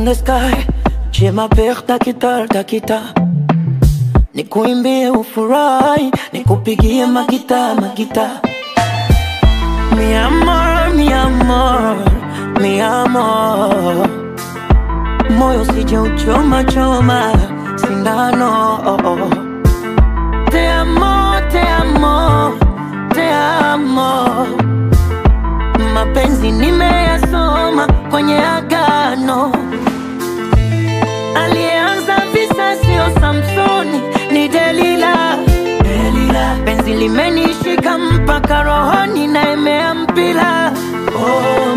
the sky J'ai ma paire ta guitar, ta guitar Nikuimbie ufurahi Nikupigie magita, magita Mi amor, mi amor, mi amor Moyo sije uchoma choma sindano Te amo, te amo, te amo Mapenzi nimeyasoma kwenye agano Aliyeanza visa sio Samsoni, ni Delila. Delila. Penzi limenishika mpaka rohoni na imea mpila oh.